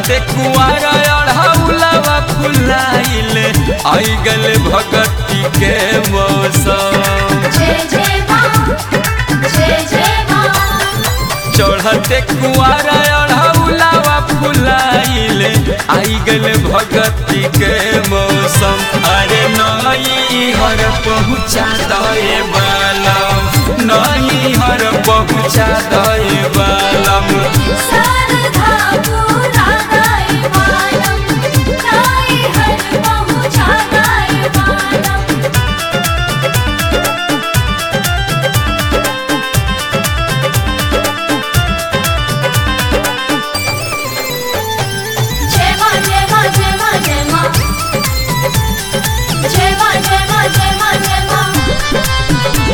चढ़ते कुआरा अढ़ौलवा फुलाइल आई गल भगती के मौसम जय जय माँ जय जय माँ चढ़ते कुआरा अढ़ौलवा फुलाइल आई गल भगती के मौसम अरे नई हर पहुँचा दे बालम नई हर पहुँचा दे बालम शारदा पूरा गाय मालम नाई हर पहुँचा गाय मालम जय माँ जय माँ जय माँ जय माँ जय माँ जय माँ जय माँ जय माँ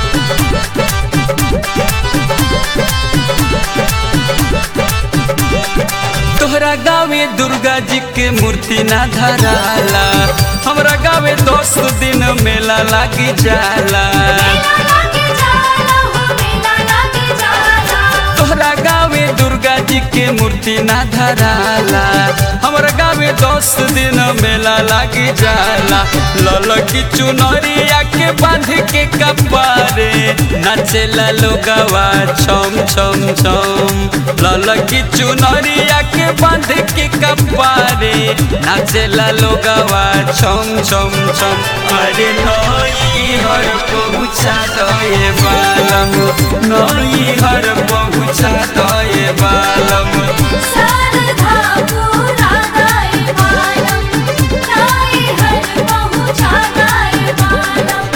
तोहरा गाँवे दुर्गा जी के मूर्ति ना धराला हमरा गाँवे दस दिन मेला लागी जाला मेला लागे जाला हो मेला लागे जाला तोहरा गाँवे दुर्गा जी के मूर्ति ना धराला हमरा गाँवे दस दिन मेला लागी जाला ललकी चुनरिया के बांध के कपारे नाचेला लोगवा छम छम छम ललकी चुनरिया के बांध के कपारे नाचेला लोगवा छम छम छम अरे नई हर पहुँचा दे बालम नई हर पहुँचा दे बालम शारदा पूरा गाय मालम नाई हर पहुँचा गाय मालम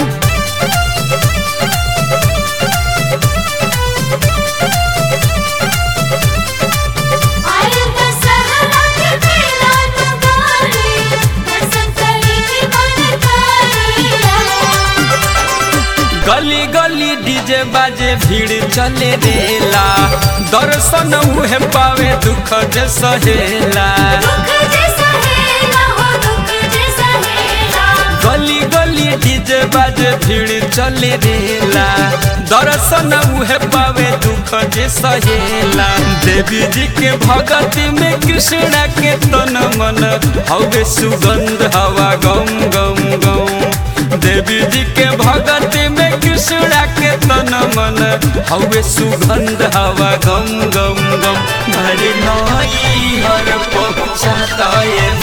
आयल दशहरा के मेला नगारी दर्शन करी के मन करिया गली गली डीजे बाजे भीड़ चले रेला दर्शन उहे पावे दुख जे सहेला दुख जे सहेला हो दुख जे सहेला गली गली डीजे बाजे भीड़ चले रेला दर्शन उहे पावे दुख जे सहेला देवी जी के भगती में कृष्णा के तन मन हवे सुगंध हवा गम गम गम देवी जी के भगती में कृष्णा के तन मन हवे सुगंध हवा गम गम गम हरे नई हर पहुँचाता ये